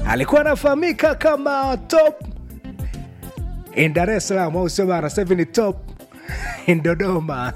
alikuwa anafahamika kama top in Dar es Salaam, au sio bana? Sasa hivi ni top in Dodoma.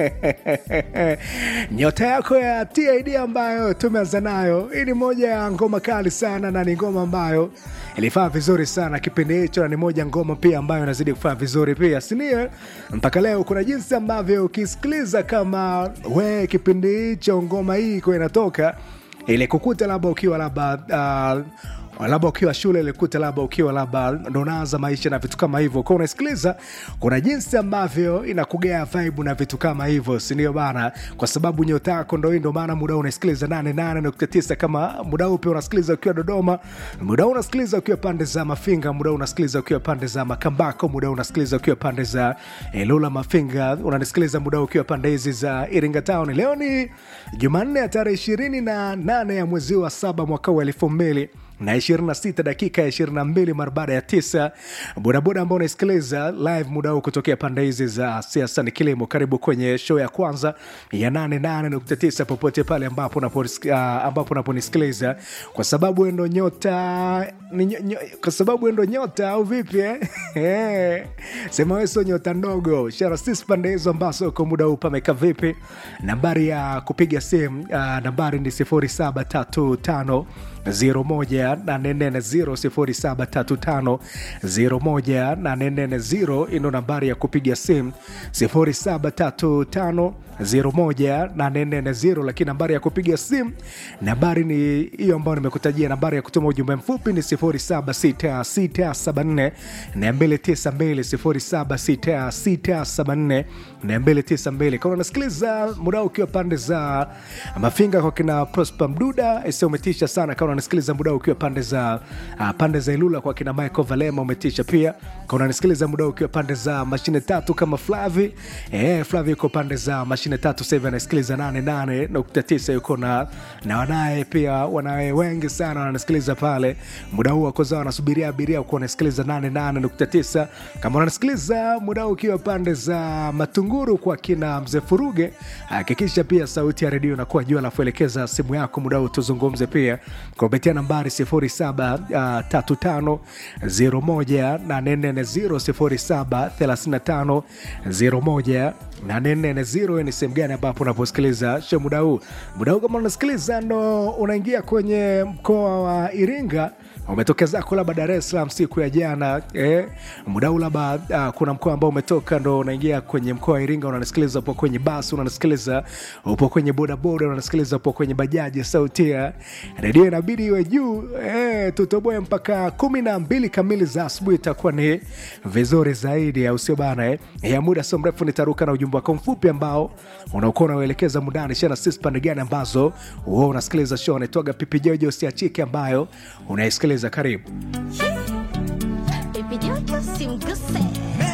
Nyota yako ya TID ambayo tumeanza nayo, hii ni moja ya ngoma kali sana, na ni ngoma ambayo ilifaa vizuri sana kipindi hicho, na ni moja ngoma pia ambayo inazidi kufanya vizuri pia, sindio? Mpaka leo kuna jinsi ambavyo ukisikiliza kama we kipindi hicho ngoma hii iko inatoka ile kukuta labda ukiwa labda uh, labda ukiwa shule ilikuta labda ukiwa labda ndo unaanza maisha na vitu kama hivyo kwa unasikiliza kuna jinsi ambavyo inakugea vibe na vitu kama hivyo sindio bana kwa sababu nyota yako ndo hii ndo maana muda huu unasikiliza 88.9 kama muda huu pia unasikiliza ukiwa dodoma muda huu unasikiliza ukiwa pande za mafinga muda huu unasikiliza ukiwa pande za makambako muda huu unasikiliza ukiwa pande za eh, lula mafinga unanisikiliza muda huu ukiwa pande hizi za iringa town leo ni jumanne ya tarehe ishirini na nane ya mwezi wa saba mwaka wa elfu mbili na 26 dakika ya 22 mara baada ya tisa bodaboda ambao unaisikiliza live muda huu kutokea pande hizi za siasa ni kilimo karibu kwenye show ya kwanza ya 88.9 popote pale ambapo unaponis- ah, ambapo unaponisikiliza kwa sababu endo nyota ni nyo, nyo, kwa sababu endo nyota au vipi eh? Eh, sema wewe sio nyota ndogo shara sisi pande hizo ambazo uko muda huu pameka vipi nambari ya kupiga simu uh, nambari ni 0735 01350 ino nambari ya kupiga simu 0735 lakini nambari ya kupiga simu nambari ni hiyo ambayo nimekutajia nambari ya kutuma ujumbe mfupi ni 076674 292 076674 kama unasikiliza muda ukiwa pande za mafinga kwa kina prosper mduda isi umetisha sana kama unanisikiliza muda ukiwa pande za uh, pande za ilula kwa kina michael valema umetisha pia kama unanisikiliza muda ukiwa pande za mashine tatu kama flavi eh, flavi yuko pande za mashine tatu sahivi anasikiliza 88.9 yuko na na wanaye pia wanawe wengi sana wananisikiliza pale muda huu wakoza wanasubiria abiria kuwa wanasikiliza 88.9 kama unanisikiliza muda huu ukiwa pande za matunguru kwa kina mzee furuge hakikisha pia sauti ya redio inakuwa juu alafu elekeza simu yako muda huu tuzungumze pia kupitia nambari 0735 0 ni sehemu gani ambapo unaposikiliza sho muda huu muda huu kama unasikiliza ndo unaingia kwenye mkoa wa iringa umetoka zako labda dar es salaam siku ya jana eh, muda huu labda uh, kuna mkoa ambao umetoka ndo unaingia kwenye mkoa wa iringa unanisikiliza upo kwenye basi unanisikiliza upo kwenye bodaboda unanisikiliza upo kwenye bajaji sauti ya redio inabidi iwe juu eh, tutoboe mpaka kumi na mbili kamili za asubuhi itakuwa ni vizuri zaidi au sio bana eh? ya muda sio mrefu nitaruka na ujumbe wako mfupi ambao unaokuwa unauelekeza mundani shana sisi pande gani ambazo huwa unasikiliza show anaitwaga pipi jojo siachike ambayo unaisikiliza karibu Baby Jojo simguse